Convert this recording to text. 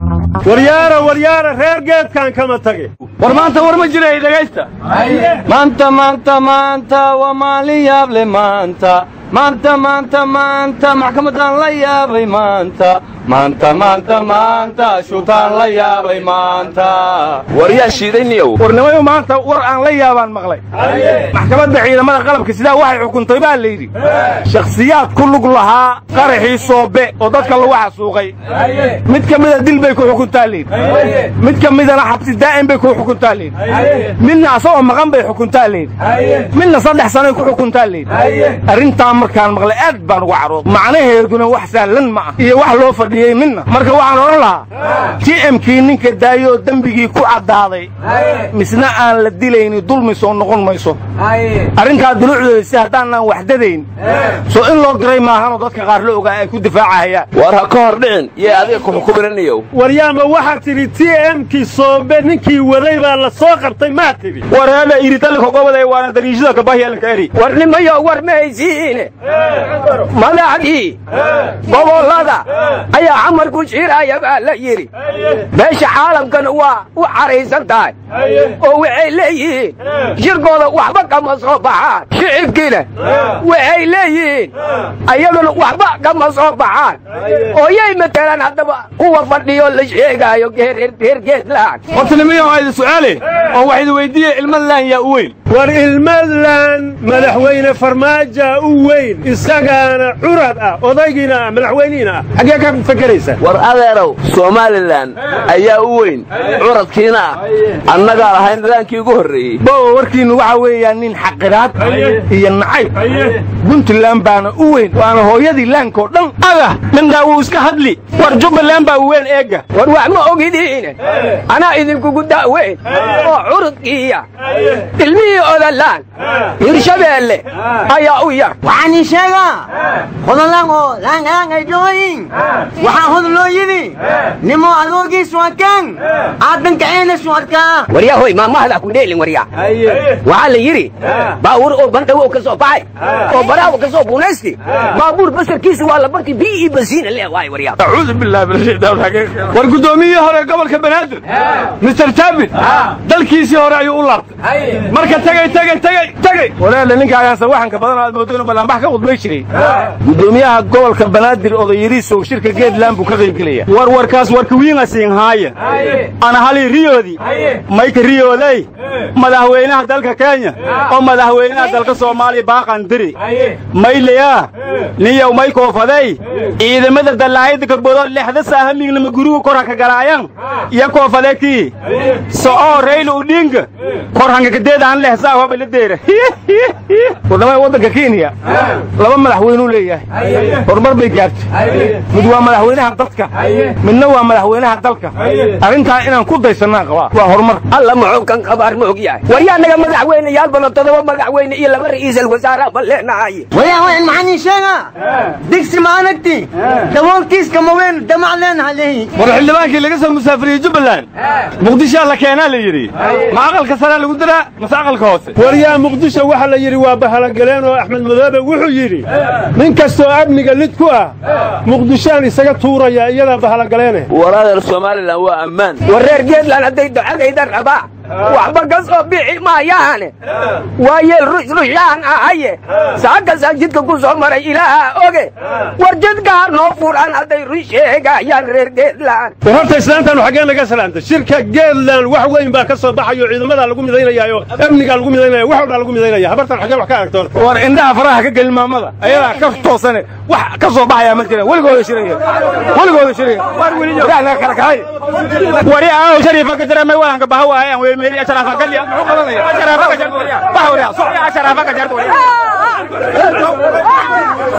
waryaara waryaara reer geedkan kama tage war maanta war ma jiray dhegaysta maanta maanta maanta waa maalin yaable maanta maanta maanta maanta maxkamaddaan la yaabay maanta maanta maanta maanta shuutaan la yaabay maanta war yaa shiidayniyow warnimayo maanta war aan la yaabaan maqlay maxkamadda ciidamada qalabka sidaa waxay xukuntay baa layidhi shakhsiyaad ku lug lahaa qaraxii soobe oo dadka lagu xasuuqay mid ka mida dil bay ku xukuntaa layidhi mid ka midana xabsi daa'im bay ku xukuntaa layidhi midna asagoo maqan bay xukuntaa layidhi midna saddex sanoy ku xukuntaa layidhi arrintaa markaan maqlay aad baan uga carooday macnaheeduna wax sahlan ma ah iyo wax loo fadhiyey midna marka waxaan odhan lahaa t mkii ninka daayoo dembigii ku caddaaday misna aan la dilayni dulmi soo noqon mayso arrintaa dulucdeeda si haddaanaan waxdadayn soo in loo diray maahanoo dadka qaar la ogaa ay ku difaacahayaan war ha ka hor dhicin yee adiga ku xukuminaniyow waryaama waxaad tidhi t mkii soobe ninkii waday baa la soo qabtay maa tidhi wareeda iritalikogobaday waana dariishada kabahyalanka eri warnimayo war ma haysiine madaxdii gobollada ayaa camarku shiraya baa la yidhi meesha caalamkana waa u caraysan tahay oo waxay leeyihiin shirkooda waxba kama soo baxaan shicibkiina waxay leeyihiin ayaguna waxba kama soo baxaan oo yay matelaan haddaba kuwa fadhiyo la sheegaayo reer geedlaan hortanimiyo waa idin su'aale oo wax idin weydiiye ilmadlaan yaa u weyn war ilmadlan madaxweyne farmaaja u weyn isagaana curad ah odaygiina ah madaxweynihiina ah xaggee ka fakeraysa war adeerow somalilan ayaa u weyn curadkiina ah annagaa lahayn daalaankii ugu horreeyey bowa warkiinnu waxaa weeyaan nin xaqiraad iyo nacayb puntland baana u weyn waana hooyadii laankoo dhan aga mindhaa wuu iska hadli war jubbaland baa u weyn eegga war wax ma ogidiine anaa idinkugu da'weyn oo curudkiiya ilmihii odalaan hirshabeelle ayaa u yar waxaan ii sheegaa hodalango laangaangay jooyin waxaa hod loo yidhi nimo adoogiis wakan aadankaceenas warkaa waryahoy maamahada ku dheelin warya waxaa la yidhi baabuur oo bandhawow ka soo baxay oo baraawo ka soo buunaysti baabuur basarkiisa waa la barti bii ii basiina leh waay warya acuudu billahi min ashaytaan rajiim war guddoomiyihii hore gobolka banaadir mister taabit dalkiisii hore ayuu u laabtay marka tegey tegey tegey tegey walaala ninka ayaanse waxanka badan aad moodo inuu ballaanbax ka khudbay jiray guddoomiyaha gobolka banaadir odayariisow shirka geedland buu ka qaybgelaya war warkaas warka wiinasiin haaya ana hali riyoodii mayka riyooday madaxweynaha dalka kenya oo madaxweynaha dalka soomaaliya baaqan diri maylayaa niyow may koofadey ciidamada dallaayada kaboodo lexda saahamiignama gurigu korhanka galaayan iyo koofade kii so'oo rayla udhinga korhanka kadeedaan lehsaa hobala deera wadamada waddanka kenya laba madaxweynuu leeyahay horumar bay gaartay mid waa madaxweynaha dadka midna waa madaxweynaha dalka arrintaa inaan ku daysannaa qabaa waa horumar alla muxuu kan qabaar ma og yahay waryaanaga madaxweyneyaal badan todoba madaxweyne iyo laba ra'iisal wasaaraha baan leenahay wayahayn maxaan ii sheegaa digsi ma anagti daboolkiiska ma weyn damac leenaha lehi war xildhibaankii laga soo musaafiriyey jubbaland muqdishaa la keenaa la yidhi ma aqalka saraa lagu diraa mase aqalka hoose waryaa muqdisho waxa la yidhi waa bahalogaleen oo axmed madoobe wuxuu yidhi nin kastoo amniga lid ku ah muqdishoaan isaga tuuraya iyadaa bahalogaleene war adeer somalilan waa ammaan war reer geedland hadday ducadayda rabaa waxba ka soo bixi maayaane waa yeel rushrushyahan ahaye saakasaa jidka ku soo maray ilaaha oge war jidkaa noo furan hadday run sheegayaan reer geedland war horta islaantaanu xaggee naga salaamta shirka geedland wax weyn baa ka soo baxayo ciidamadaa lagu midaynayaayo amnigaa lagu midaynaya wax walbaa lagu midaynaya habartan xaggee wax ka aragtoon war indhaha faraha ka gelin maamada ayadaa ka toosane wax ka soo baxayaa ma jiraan weligooda shiraya weligooda shiraya waraah naga kala kahay wari aaw shariifa ka jira may wahanka baha waayaan wey meeli asharafa gali muxuu qabanaya asharafa ka jarto wariya baha wariya so asharafa ka jarto wariya